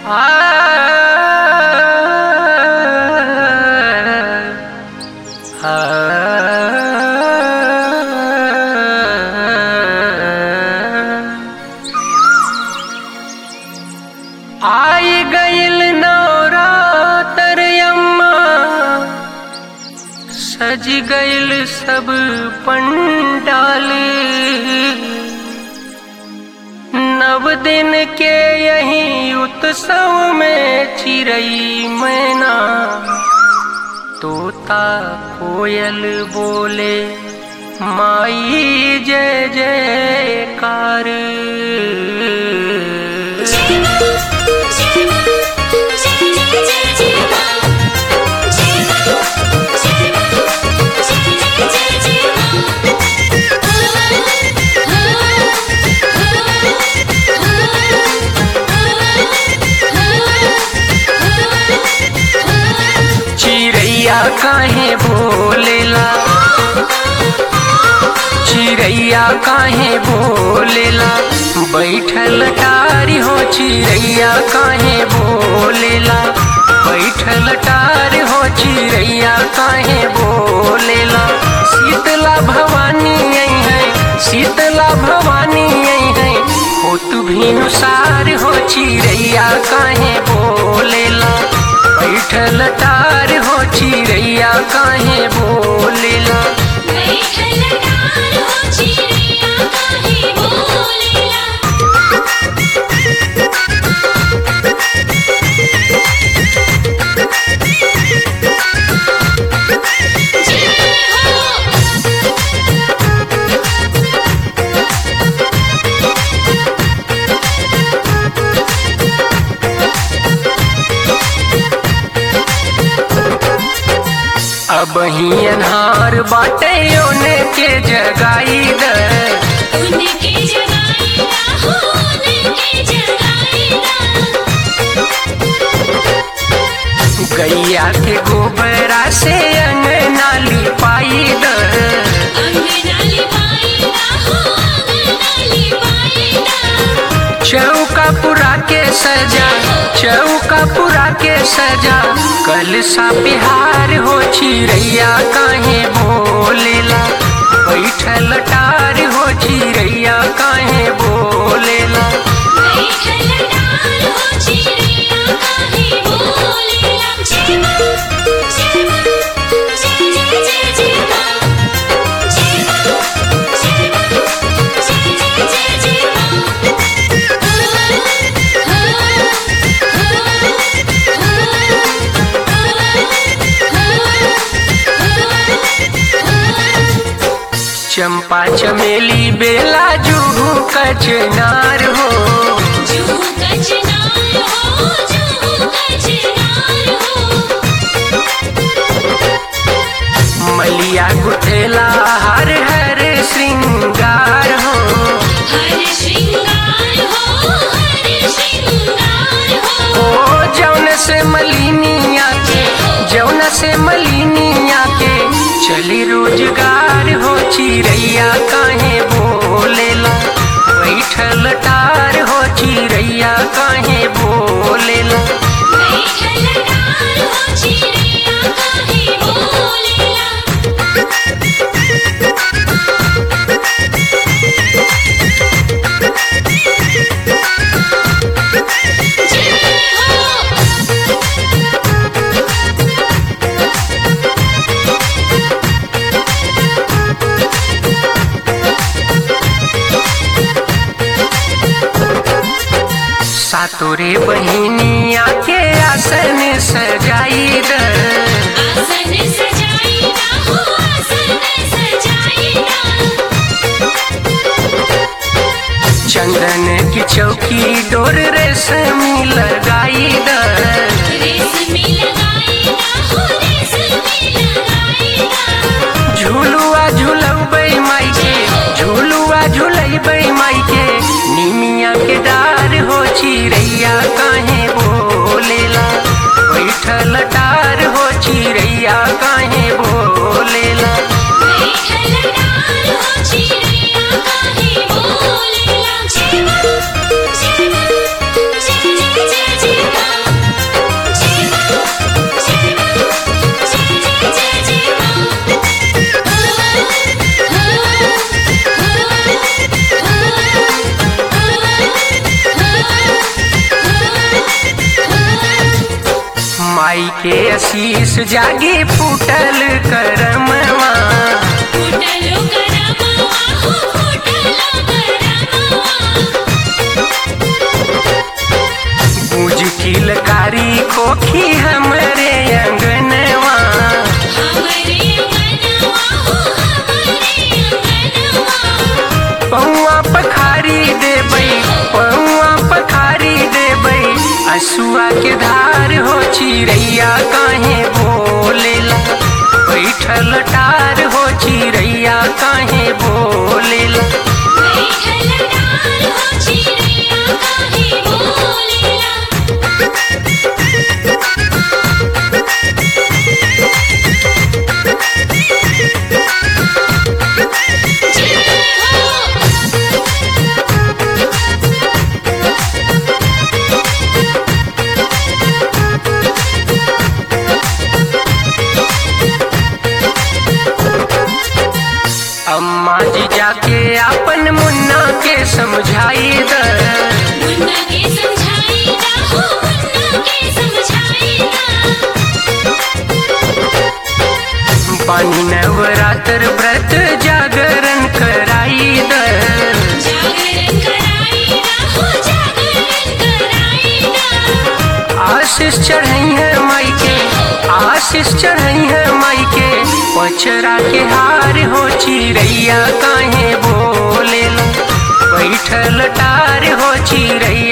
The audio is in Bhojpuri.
आई गईल नवरातर अम्मा सज गईल सब पंडाल नव दिन के यही उत्सव में चिरई मैना तोता कोयल बोले माई जय जयकार चिड़ैया काहे बोलेला चिड़ैया काहे बोलेला बैठल टारी हो चिड़ैया काहे बोलेला बैठल टारी हो चिड़ैया काहे बोलेला शीतला भवानी आई है शीतला भवानी आई है हो तू भीनुसार हो चिड़ैया काहे बोलेला बैठल टार हो चिड़ैया काहे बोलेला अब ही अनहार बाटे ओने के जगाई द उनके जगाईला हो उनके जगाईला गैया के गोबरा से अंगना लिपाई द अंगनाली पाईला हो अंगनाली पाईला चौका पुरा के सजा चौका पुरा के सजा कल सा बिहार हो चिड़ैया काहे बोलेला बैठल टार हो चिड़ैया काहे बोलेला बैठल डाल हो चिड़िया काहे बोलेला जय मां जय मां जय जय जय जय मां जय मां जय मां जय जय जय जय मां चंपा चमेली बेला जुहू कचनार हो जू कचनार हो जू कचनार हो मलिया गुठेला हर हर श्रृंगार हो हर श्रृंगार हो हर श्रृंगार हो ओ जौन से मलिनिया के जौन से मलिनिया के चली रोजगार हो चिड़ैया काहे बोलेला बैठल टार हो चिड़ैया काहे बोलेला बैठल डाल हो चिड़िया काहे बोलेला जय हो सातोरे बहिनिया के आसन सजाई द आसन सजाईला हो आसन सजाईला चंदन की चौकी डोर रेशमी लगाई द रेशमी लगाईला हो रेशमी लगाईला झूलुआ झूलबै माई के झूलुआ झूलबै माई के निमिया के डार हो चिड़ैया काहे बोलेला बैठल डार हो चिड़ैया काहे बोलेला बैठल डाल हो चिड़िया काहे बोलेला जय मां जय मां जय जय जय जय मां के आशीष जागी फूटल करमवा फूटलो करमवा हो फूटलो करमवा गूंज किलकारी खोखी हमरे अंगनवा हमरे अंगनवा हो हमरे अंगनवा पौआ पखारी देबै पौआ पखारी देबै असुआ के धार हो चिड़ैया काहे बोलेला बैठल टार हो चिड़ैया काहे बोलेला बैठल डाल हो चिड़िया काहे बोलेला जय हो अम्मा जी जाके अपन मुन्ना के समझाई द मुन्ना के समझाएगा हो मुन्ना के समझाएगा पानी नवरात्र व्रत जागरण कराई द जागरण कराएगा हो जागरण कराएगा आशीष चढ़ई है माई के आशीष चढ़ई है माई के पचरा के हार हो चिड़ैया काहे बोलेला बैठल टार हो चिड़ैया